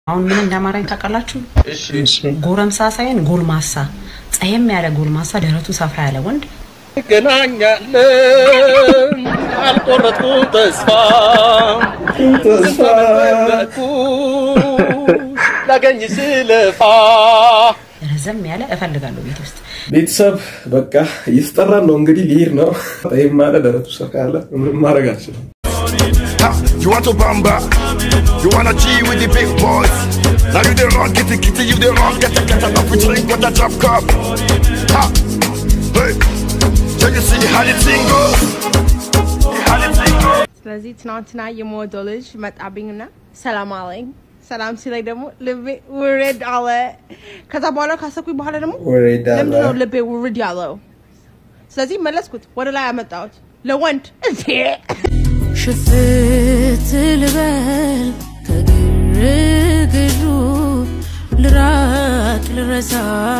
አሁን ምን እንዳማራኝ ታውቃላችሁ? ጎረምሳ ሳይሆን ጎልማሳ፣ ጸየም ያለ ጎልማሳ፣ ደረቱ ሰፋ ያለ ወንድ ገናኛለን አልቆረጥኩም ተስፋ ላገኝ ስለፋ ረዘም ያለ እፈልጋለሁ ቤት ውስጥ ቤተሰብ በቃ እየተጠራን ነው እንግዲህ ሊሄድ ነው። ይህም ማለ ደረቱ ሰፋ ያለ ምንም ማድረግ አልችልም። You want to bamba? You wanna G with the big boys? Now you the wrong, get the kitty, you the wrong, get the get up, we drink with the drop cup. Ha! Hey! So you see how the thing goes? How the thing goes? ስለዚህ ትናንትና የምወደው ልጅ መጣብኝና ሰላም አለኝ። ሰላም ሲለኝ ደግሞ ልቤ ውርድ አለ። ከዛ በኋላ ካሰብኩኝ በኋላ ደግሞ ውርድ አለ። ለምንድነው ልቤ ውርድ ያለው? ስለዚህ መለስኩት፣ ወደ ላይ አመጣሁት ለወንድ እንዴ ሽፍት ልበል ከግርግሩ ልራቅ ልረሳ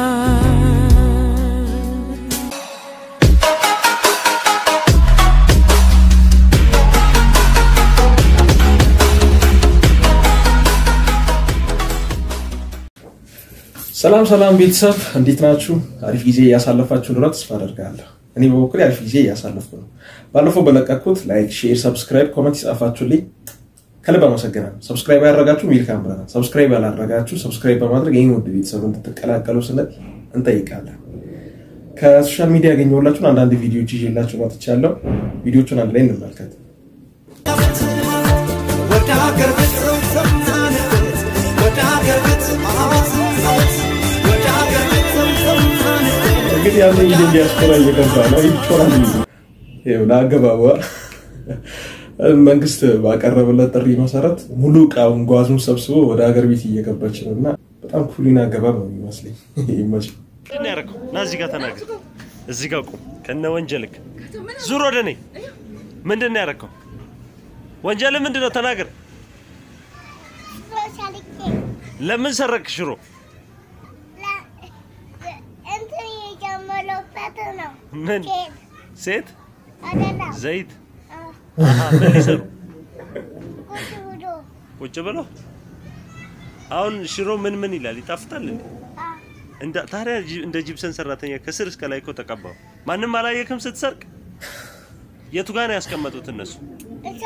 ሰላም ሰላም ቤተሰብ እንዴት ናችሁ? አሪፍ ጊዜ እያሳለፋችሁ እንደሆነ ተስፋ አደርጋለሁ። እኔ በበኩሌ አሪፍ ጊዜ እያሳለፍኩ ነው። ባለፈው በለቀኩት ላይክ፣ ሼር፣ ሰብስክራይብ፣ ኮመንት የጻፋችሁልኝ ከልብ አመሰግናለሁ። ሰብስክራይብ ያደረጋችሁ ዌልካም ብለናል። ሰብስክራይብ ያላደረጋችሁ ሰብስክራይብ በማድረግ ይህን ውድ ቤተሰብ እንድትቀላቀሉ ስንል እንጠይቃለን። ከሶሻል ሚዲያ ያገኘሁላችሁን አንዳንድ ቪዲዮዎች ይዤላችሁ መጥቻለሁ። ቪዲዮቹን አንድ ላይ እንመልከት። እንግዲህ ያለ ጊዜ ዲያስፖራ እየገባ ነው። ይጮራል ይኸው ለአገባቧ መንግስት ባቀረበለት ጥሪ መሰረት ሙሉ እቃውን ጓዙን ሰብስቦ ወደ ሀገር ቤት እየገባች ነው እና በጣም ኩሊን አገባብ ነው የሚመስለኝ። ይመች ምንድን ነው ያደረገው? ና እዚህ ጋር ተናገር። እዚህ ጋር ቁም ከነ ወንጀልክ። ዙር ወደ እኔ። ምንድን ነው ያደረገው? ወንጀል ምንድን ነው? ተናገር። ለምን ሰረቅ ሽሮ? እንትን የጀመረበት ነው። ምን ኬክ ሴት አይደለም። ዘይት? አሃ ምን ሊሰሩ ቁጭ ብሎ ቁጭ ብለው? አሁን ሽሮ ምን ምን ይላል? ይጣፍጣል እንዴ? እንደ ታዲያ ጂ- እንደ ጂፕሰን ሰራተኛ ከስር እስከ ላይ እኮ ተቀባው። ማንም አላየክም ስትሰርቅ? የቱ ጋር ነው ያስቀመጡት እነሱ? እዛ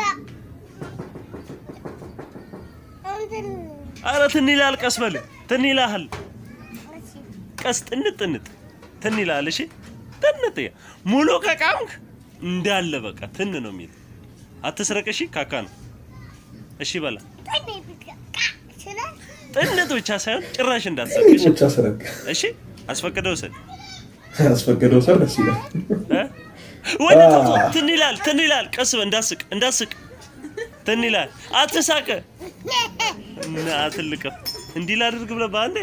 እንትን አረ ትን ይላል። ቀስ በል ትን ይላል። ቀስ ጥንጥ ጥንጥ ትን ይላል። እሺ ጥንጥ ያ- ሙሉ ከቃምክ እንዳለ በቃ ትን ነው የሚል አትስረቅ። እሺ ካካ ነው። እሺ በላ ጠኔ ብቻ ይችላል። ጥንጥ ብቻ ሳይሆን ጭራሽ እንዳትሰርቅ። እሺ ብቻ ሰረቅ እሺ አስፈቅደው ውሰድ። ያስፈቀደው ሰው ደስ ይላል። እ? ወደ ተው ተው፣ ትን ይላል ትን ይላል። ቀስ በል እንዳስቅ እንዳስቅ ትን ይላል። አትሳቅ እና አትልቅም። እንዲህ ላድርግ ብለህ በአንዴ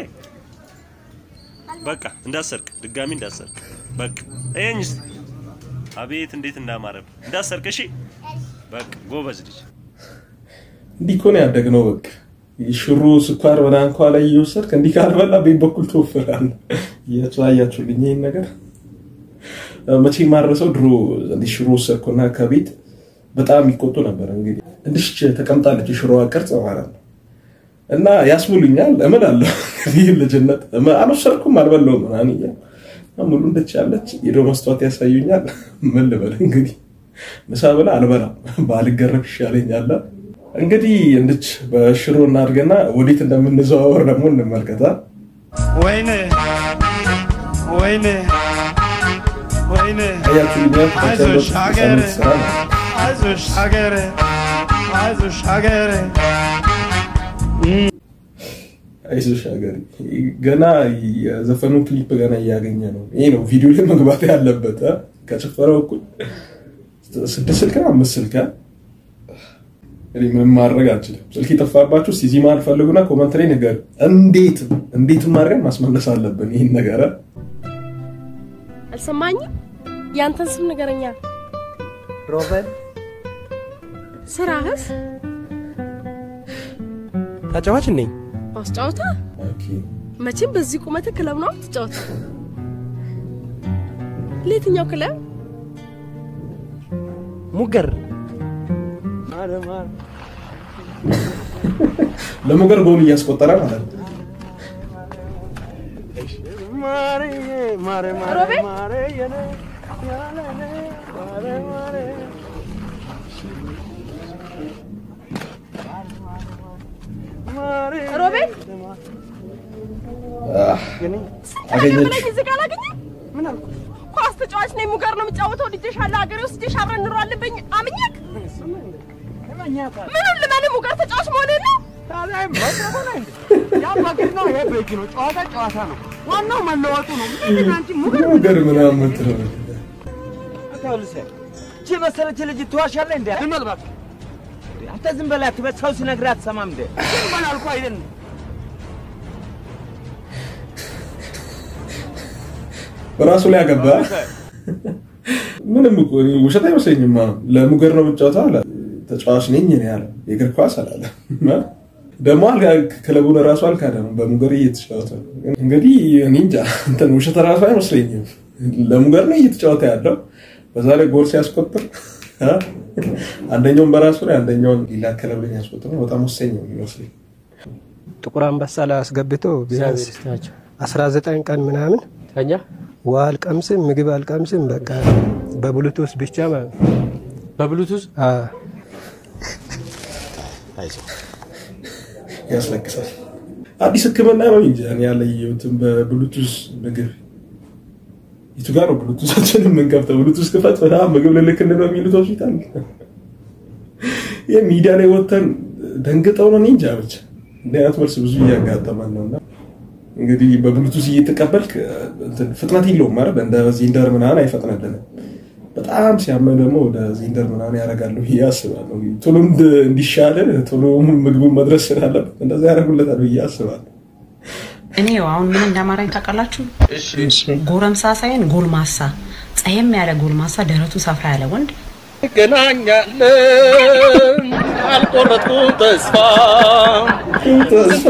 በቃ እንዳሰርቅ፣ ድጋሚ እንዳሰርቅ። በቃ ይሄኝ እስቲ አቤት እንዴት እንዳማረብ እንዳሰርቅ። እሺ በቃ ጎበዝ ልጅ። እንዲህ እኮ ነው ያደግነው። በቃ ሽሮ ስኳር በዳንኳ ላይ እየወሰድክ እንዲህ ካልበላ ቤት በኩል ትወፍራለህ። እያያችሁልኝ ይህን ነገር መቼ ማረሰው ድሮ እንዲህ ሽሮ ወሰድኩና ከቤት በጣም ይቆጡ ነበር። እንግዲህ እንዲህ ተቀምጣለች የሽሮዋ ቅርጽ ማለት ነው እና ያስሙሉኛል። እምላለሁ እንግዲህ ልጅነት እም- አልወሰድኩም አልበላሁም ምናምን እያልኩ እና ሙሉ እንደች ያለች ሄዶ መስታወት ያሳዩኛል። ምን ልበል እንግዲህ ምሳ ብላ አልበላም ባልገረፍ ይሻለኛል። እንግዲህ እንድች በሽሮ እናድርግና ወዴት እንደምንዘዋወር ደግሞ እንመልከታ። ወይኔ ወይኔ ወይኔ አያችሁልኛል አይዞሽ ሀገሬ ስራ ነው። አይዞሽ ሀገሬ አይዞሽ ሀገሬ አይዞሽ ሀገሬ ገና የዘፈኑ ክሊፕ ገና እያገኘ ነው። ይሄ ነው ቪዲዮ ላይ መግባት ያለበት አ? ከጭፈራው እኩል ስድስት ስልክ ነው አምስት ስልክ አ? እኔ ምንም ማድረግ አልችልም። ስልክ የጠፋባችሁ እስኪ እዚህ መሀል ፈልጉና ኮመንት ላይ ንገሩ። እንዴት እንዴትም አድርገን ማስመለስ አለብን ይህን ነገር አ? አልሰማኝም። ያንተን ስም ንገረኛ። ሮበል ስራህስ? ተጫዋች ነኝ። ማስጫወታ? ኦኬ መቼም በዚህ ቁመት ክለብ ነው ትጫወታ። ለየትኛው ክለብ? ሙገር ለሙገር ጎል እያስቆጠረ ማለት ነው። ሮቤል ሮቤል አህ፣ አገኘች። ብለህ እዚህ ጋር አላገኘህም? ኳስ ተጫዋች ነኝ ሙገር ነው የምጫወተው ልጄሻለሁ ሀገሬ ወስጄሽ አብረን እንኖራለን በኝ አምኜክ ምኑን ልመን ሙገር ተጫዋች መሆንህን ነው ጨዋታ ጨዋታ ነው። ዋናው መለወጡ ነው። ምንድን ነው አንቺ ሙገር ሙገር ምናምን የምትለው እቺ መሰለች ልጅ ትዋሻለህ እንዴ? ዝም በል እባክህ። አንተ ዝም በል አትበል። ሰው ሲነግርህ አትሰማም እንዴ? ዝም በል አልኩህ አይደል? በራሱ ላይ አገባ። ምንም እኮ እኔ ውሸት አይመስለኝም። አሁን ለሙገር ነው የምጫወተው አለ። ተጫዋች ነኝ እኔ አለ። የእግር ኳስ አላለ። ደግሞ አልጋ- ክለቡን ራሱ አልካደም። በሙገር እየተጫወተ ነው። እንግዲህ እኔ እንጃ እንትን ውሸት ራሱ አይመስለኝም። ለሙገር ነው እየተጫወተ ያለው። በዛ ላይ ጎል ሲያስቆጥር አ? አንደኛውን በራሱ ላይ አንደኛውን ሌላ ክለብ ላይ ያስቆጥር ነው። በጣም ወሳኝ ነው የሚመስለኝ። ጥቁር አንበሳ ላይ አስገብቶ ቢያንስ 19 ቀን ምናምን ተኛ ውሃ አልቀምስም፣ ምግብ አልቀምስም። በቃ በብሉቱዝ ብቻ ማለት ነው። በብሉቱዝ አዎ። ያስለቅሳል። አዲስ ሕክምና ነው እንጂ እኔ ያለየሁትም በብሉቱዝ ምግብ የቱ ጋር ነው ብሉቱዛችንን የምንከፍተው? ብሉቱዝ ክፈት በጣም ምግብ ልልክል ነው የሚሉት ሆስፒታል። ይህ ሚዲያ ላይ ወጥተን ደንግጠው ነው እኔ እንጃ ብቻ እንዲህ አይነት መልስ ብዙ እያጋጠመን ነው እና እንግዲህ በብሉቱዝ እየተቀበልክ እንትን ፍጥነት የለውም ማለት እንደ ዚንደር ምናምን አይፈጥነልንም። በጣም ሲያመን ደግሞ ወደ ዚንደር ምናምን ያደርጋሉ ብዬ አስባለሁ። ቶሎ እንድ- እንዲሻለን ቶሎ ምግቡን መድረስ ስላለበት እንደዛ ያደርጉለታል ብዬ አስባለሁ። እኔ ያው አሁን ምን እንዳማራኝ ታውቃላችሁ? ጎረምሳ ሳይሆን ጎልማሳ፣ ጸየም ያለ ጎልማሳ፣ ደረቱ ሰፋ ያለ ወንድ እንገናኛለን አልቆረጥኩም ተስፋ ተስፋ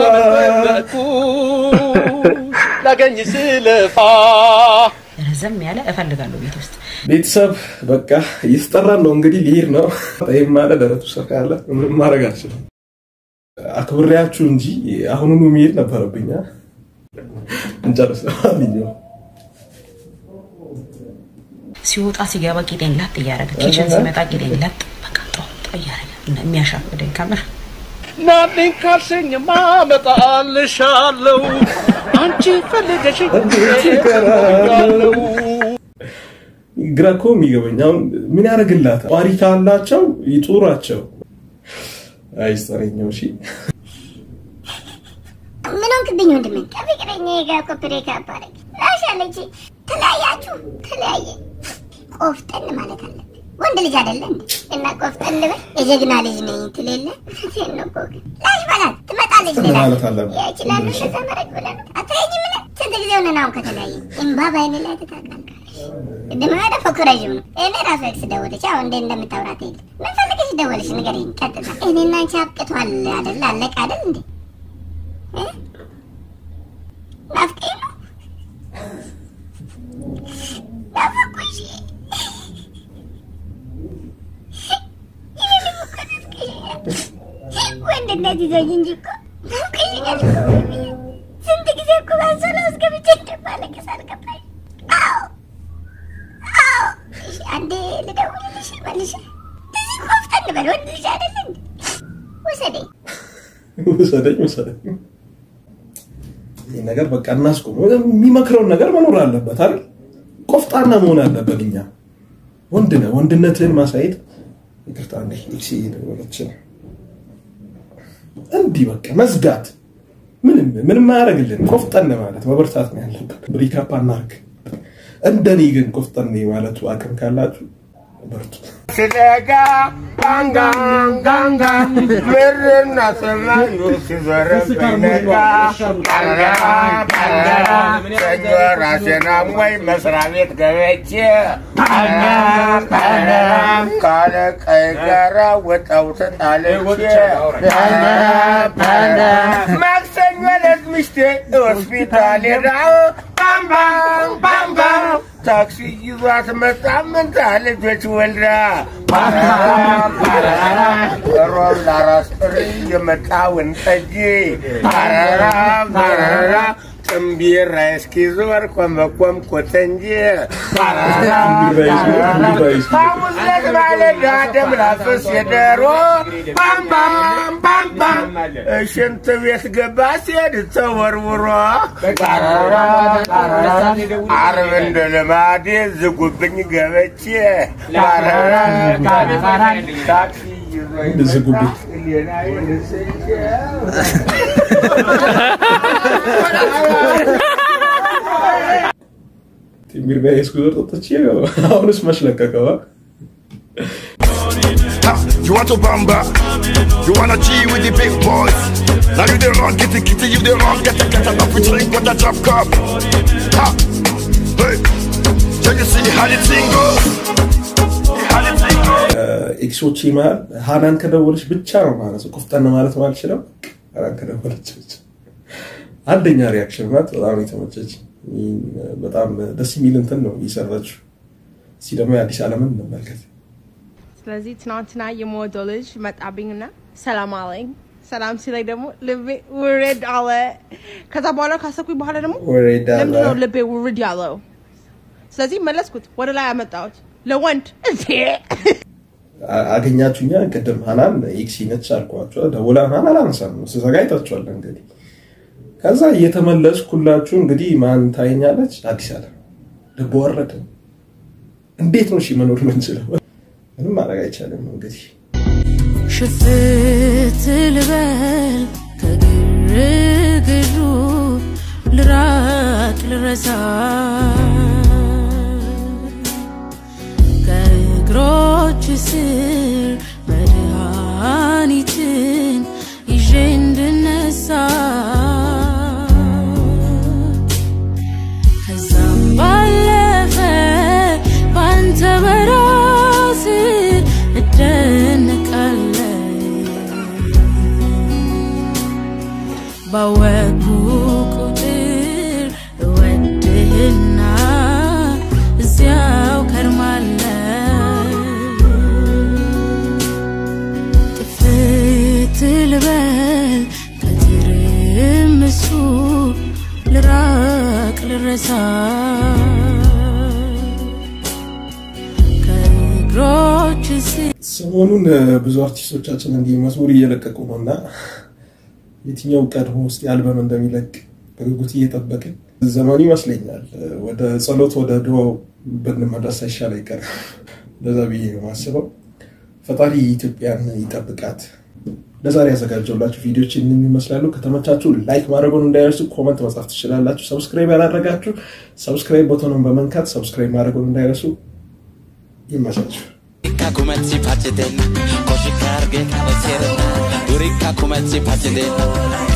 ላገኝ ስለፋ ረዘም ያለ እፈልጋለሁ ቤት ውስጥ ቤተሰብ በቃ እየተጠራን ነው እንግዲህ ሊሄድ ነው። ይህም ማለት ደረቱ ሰፋ ያለ ምንም ማድረግ አልችልም። አክብሬያችሁ እንጂ አሁኑኑ መሄድ ነበረብኝ። አ? እንጨርስ። ለማንኛውም ሲወጣ ሲገባ ቂጤን ለጥ እያደረገ ኪችን ሲመጣ ቂጤን ለጥ በቃ ጦ ጦ እያደረገ የሚያሻፍደኝ ከምር ናልኝ ካልሽኝ ማመጣልሻለሁ አንቺ ፈልገሽ ግራ እኮ የሚገበኝ አሁን ምን ያደርግላታል? ጧሪ ካላቸው ይጡራቸው። አይስጠረኛው እሺ ምን ሆንክብኝ ወንድሜ? ከፍቅረኛዬ ጋር እኮ ብሬክ አፕ አደረግን። ላሻለች ተለያያችሁ፣ ተለያየ። ቆፍጠን ማለት አለብን። ወንድ ልጅ አይደለ እንዴ? እና ቆፍጠን በል የጀግና ልጅ ነኝ ትል የለ እውነቴን ነው እኮ ግን ላሽ በላት ትመጣለች። ሌላ ማለት አለብን። ይችላል እንደዛ መረግ ብለን አትለኝም? ምን ስንት ጊዜ ሆነን አሁን ከተለያየ እምባ በዓይኔ ላይ ትታቃልቃለች። ቅድም ወደ ፎክረዥም ነው እኔ ራሱ ኤክስ ደወለች። አሁን እንዴ እንደምታውራት የለ ምን ፈልገሽ ደወለሽ? ንገሪኝ ቀጥታ። እኔና አንቺ አብቅቷል አይደል? አለቀ አይደል እንዴ? እ? ናፍቄ ነው ናፈኩሽ። እኔንም እኮ ናፍቀሽኛል። ወንድነት ይዞኝ እንጂ እኮ ናፍቀሽኛል እኮ ወንድዬ። ስንት ጊዜ እኮ ባንሶላ ውስጥ ገብቼ እንደማለቅስ አልገባሽ? አዎ አዎ። እሺ አንዴ ልደውልልሽ መልሼ። እዚህ ቆፍጠን በል ወንድ ልጅ አይደል እንዴ? ውሰደኝ። ውሰደኝ ውሰደኝ። ይህ ነገር በቃ እናስቆም። የሚመክረውን ነገር መኖር አለበት አይደል? ቆፍጣና መሆን አለበት። እኛ ወንድ ነህ፣ ወንድነትህን ማሳየት ይቅርታ፣ እንደ ኤክሲ እየደወለች ነው። እንዲህ በቃ መዝጋት ምንም ምንም አያደርግልን። ቆፍጠን ማለት መበርታት ነው ያለብን። ብሪካፕ አናርግ። እንደኔ ግን ቆፍጠን ማለቱ አቅም ካላችሁ በርቱ። ሲነጋ ጋንጋን ጋንጋን ምርና ሰማዩ ሲዞርብኝ ነጋ ፓራ ፓራ ሰኞ ራሴን አሞኝ መስሪያ ቤት ገብቼ ፓራ ፓራ ካለቀይ ጋራ ወጣው ተጣልቼ ፓራ ፓራ ማክሰኞ ዕለት ሚስቴ ሆስፒታል ሄዳ ባምባም ባምባም ታክሲ ይዟት መጣ መንታ ልጆች ወልዳ ፓራራ ፓራራ ሮም ለአራስ ጥሪ የመጣውን ጠጅ ፓራራ ፓራራ ጥምቢራ እስኪዞር ኮመኮምኩት እንጂ ፓራራ ፓራራ ሐሙስ ዕለት ማለዳ ደም ላፍስ የደሮ ባም ባም ባም ባም ሽንት ቤት ገባ ሲሄድ ተወርውሮ ፓራራ ፓራራ ዓርብ እንደ ልማዴ ዝጉብኝ ገብቼ ፓራራ ፓራራ ታክሲ ይዞኝ ዝጉብኝ ሌላዬን ስቼ ቲምቢር ጋር የስኩዘር ጠጥቼ አሁንስ መች ለቀቀዋ? Ha, you want to bamba? You wanna G with the big boys? Now you the wrong, get it, get it, you the wrong, get it, get it, up with drink with a drop cup. Ha, hey, so you see how the thing goes? How the thing goes? ኤክሶቼ መሀል ሀናን ከደወለች ብቻ ነው ማለት ነው ቆፍጠን ማለት ማልችለው ሀናን ከደወለች ብቻ አንደኛ ሪያክሽን ናት። በጣም የተመቸች በጣም ደስ የሚል እንትን ነው የሰራችው። እስኪ ደግሞ የአዲስ ዓለምን እንመልከት። ስለዚህ ትናንትና የምወደው ልጅ መጣብኝና ሰላም አለኝ። ሰላም ሲለኝ ደግሞ ልቤ ውርድ አለ። ከዛ በኋላ ካሰብኩኝ በኋላ ደግሞ ውርድ አለ። ለምንድን ነው ልቤ ውርድ ያለው? ስለዚህ መለስኩት፣ ወደ ላይ አመጣሁት ለወንድ እንዴ አ- አገኛችሁኛ ቅድም ሀናን ኤክሲ ነች አልኳቸው። ደውላ ሀናን አላነሳም ነው ስዘጋጅታችኋል እንግዲህ ከዛ እየተመለስኩላችሁ እንግዲህ ማን ታየኛለች? አዲስ ዓለም ልብ ወረደ። እንዴት ነው እሺ መኖር ምንችለው? ምንም ማድረግ አይቻልም እንግዲህ ሽፍት ልበል ከግርግሩ ልራቅ ልረሳ ከእግሮች ስር መድኃኒትን ይዤ እንድነሳ ከዛም ባለፈ ባንተ በራስ እደነቃለሁ ባወኩ ቁጥር እወድህና እዚያው ከርማለሁ ጥፍት ልበል ከትርምሱ ልራቅ ልረሳ ከእግሮች ስር ሰሞኑን እ፣ ብዙ አርቲስቶቻችን እንዲህ መዝሙር እየለቀቁ ነው እና የትኛው ቀድሞ ውስጥ አልበም እንደሚለቅ በጉጉት እየጠበቅን ዘመኑ ይመስለኛል እ፣ ወደ ጸሎት ወደ ድሮ ብንመለስ አይሻል አይቀርም። እንደዛ ብዬ ነው የማስበው። ፈጣሪ ኢትዮጵያን ይጠብቃት። ለዛሬ ያዘጋጀውላችሁ ቪዲዮች እንን ይመስላሉ። ከተመቻችሁ ላይክ ማድረጉን እንዳይረሱ፣ ኮመንት መጻፍ ትችላላችሁ። ሰብስክራይብ ያላደረጋችሁ ሰብስክራይብ ቦታኑን በመንካት ሰብስክራይብ ማድረጉን እንዳይረሱ። ይመቻችሁ። Durikka kumetti pacidena, koshikka arge kabeserena. Durikka kumetti pacidena,